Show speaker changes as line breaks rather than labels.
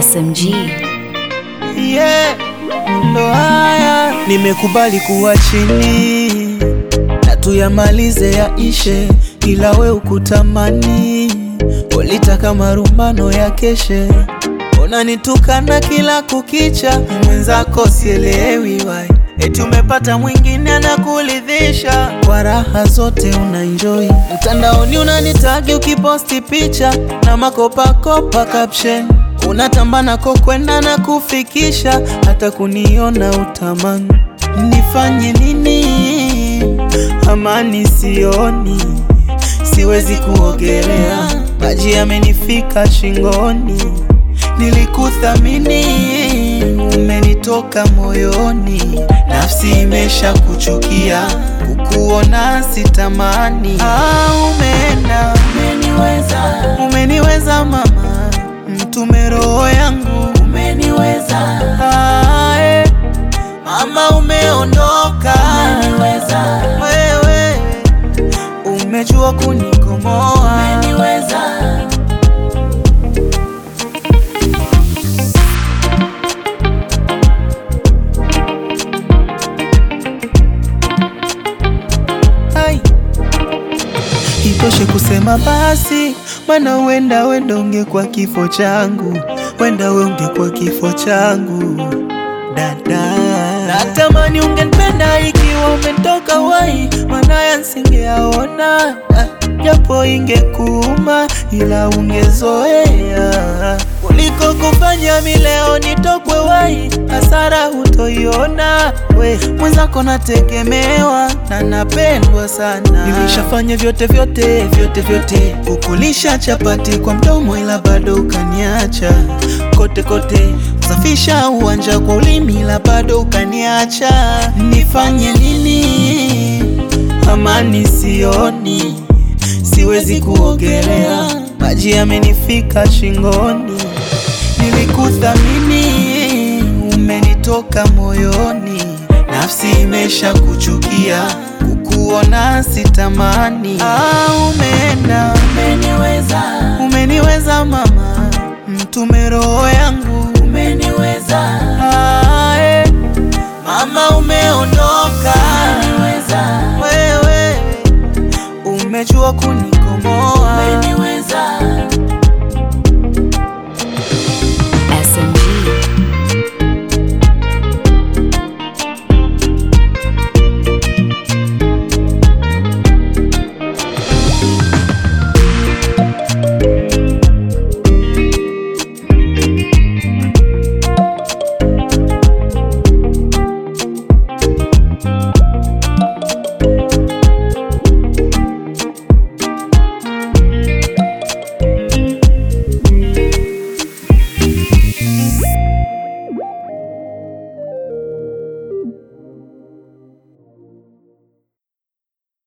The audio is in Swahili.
SMG.
yeah. Ndo haya nimekubali kuwa chini na tuyamalize yaishe, ila we ukutamani ulitaka marumbano ya keshe, unanitukana kila kukicha, mwenzako sielewi wai eti umepata mwingine anakuridhisha kwa raha zote unaenjoy. Mtandaoni unanitagi ukiposti picha na makopakopa caption unatamba nako kwenda na kufikisha, hata kuniona utamani. Nifanye nini? Amani sioni, siwezi kuogelea, maji yamenifika shingoni. Nilikuthamini, umenitoka moyoni, nafsi imesha kuchukia, kukuona sitamani. Ah, umeenda, umeniweza, umeniweza mama, mtume roho yangu, umeniweza ah, eh. Mama umeondoka, umeniweza wewe, umejua kunikomoa, umeniweza Hai. Itoshe kusema basi, maana wenda wenda ungekuwa kifo changu, wenda we ungekuwa kifo changu dada. Natamani ungenipenda ikiwa umetoka wai, maana yansingeaona japo ingekuuma, ila ungezoea kuliko kufanya mileo nitokwe wai, hasara hutoiona we mwenzako nategemewa na napendwa sana. Nilishafanya vyote vyote vyote vyote, kukulisha chapati kwa mdomo, ila bado ukaniacha kote kote, kusafisha uwanja kwa ulimi, ila bado ukaniacha. Nifanye nini? Amani sioni, siwezi kuogelea, maji yamenifika shingoni. Nilikuthamini, umenitoka moyoni, nafsi imesha kuchukia, kukuona sitamani. Ah, umeenda, umeniweza, umeniweza mama, mtume roho yangu, umeniweza ah, eh. Mama umeondoka, umeniweza wewe, umejua kunikomoa, umeniweza